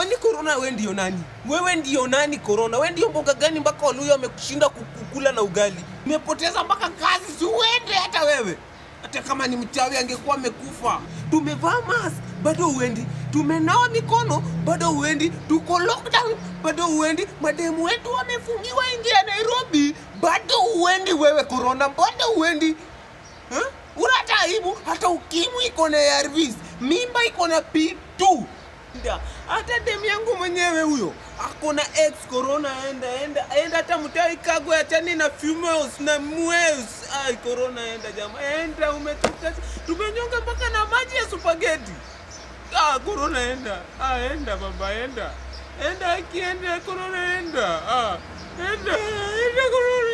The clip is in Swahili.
Kwani corona wewe ndio nani? Wewe ndio nani corona? Wewe ndio mboga gani mpaka Waluya wamekushinda kukula na ugali? Umepoteza mpaka kazi, si uende hata wewe. Hata kama ni mchawi angekuwa amekufa. Tumevaa mask, bado uendi. Tumenawa mikono, bado uendi. Tuko lockdown, bado uendi. Mademu wetu wamefungiwa nje ya Nairobi, bado uendi wewe corona, bado uendi. Huh? Una hata aibu, hata ukimwi iko na ARVs, mimba iko na P2. Nda, Hata demu yangu mwenyewe huyo ako na ex corona, enda enda enda, hata mtai kagwe achani na females na males. Ai, corona enda jamaa, enda umetuka, tumenyonga mpaka na maji ya supageti. Ah, corona enda, ah, enda baba, enda enda, akienda corona enda, ah, enda enda corona